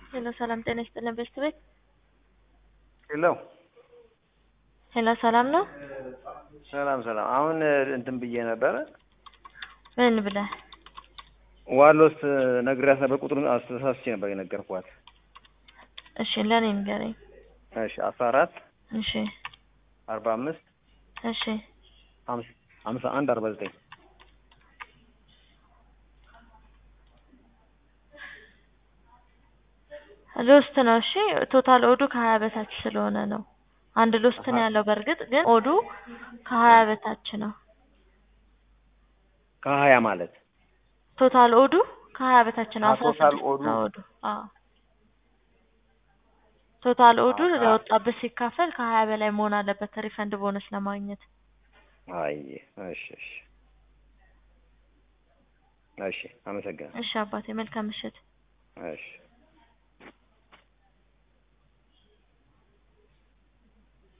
ሄሎ ሰላም ጤና ይስጥልን በስት ቤት ሄሎ ሄሎ ሰላም ነው ሰላም ሰላም። አሁን እንትን ብዬ ነበረ ምን ብለህ ዋሎስ ነግሬያት ነበር። ቁጥሩን አስተሳስቼ ነበር የነገርኳት። እሺ ለኔ ንገረኝ እሺ አስራ አራት እሺ አርባ አምስት እሺ ሀምሳ አንድ አርባ ዘጠኝ ሎስት ነው። እሺ ቶታል ኦዱ ከሀያ በታች ስለሆነ ነው። አንድ ሎስት ነው ያለው። በእርግጥ ግን ኦዱ ከሀያ በታች ነው። ከሀያ ማለት ቶታል ኦዱ ከሀያ በታች ነው። አ አስራ ቶታል ስድስት ኦዱ? ነው ኦዱ። አዎ ቶታል ኦዱ አዎ። ለወጣበት ሲካፈል ከሀያ በላይ መሆን አለበት ሪፈንድ ቦነስ ለማግኘት። አይ እሺ እሺ እሺ አመሰግናለሁ። እሺ አባቴ መልካም ምሽት። እሺ